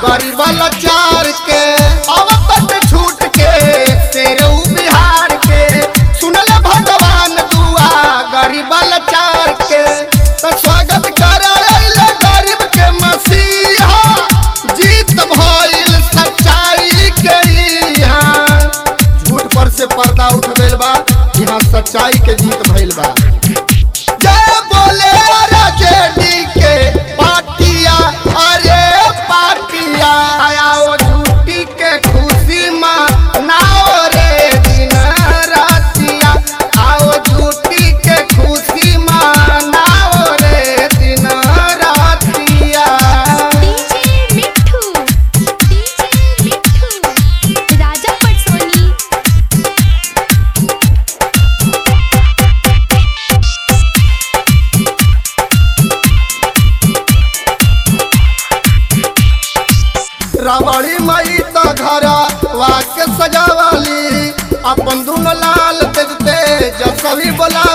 गरीब लाचार के अब तक छूट के तेरे ऊ बिहार के सुनल भगवान दुआ गरीब लाचार के तो स्वागत कर गरीब के मसीहा जीत भइल सच्चाई के यहाँ झूठ पर से पर्दा उठ गइल बा यहाँ सच्चाई के जीत भइल बा जय बोले राजेडी के पाटिया अरे पाटिया आओ झूठी के खुशी मनाओ रे दिन रातिया आओ झूठी के खुशी मनाओ रे दिन रातिया डीजे मिठू डीजे मिठू राजा पटसोनी रावड़ी मई तो घर वाक्य सजावाली अपन दुनो लाल तेज तेज सभी बोला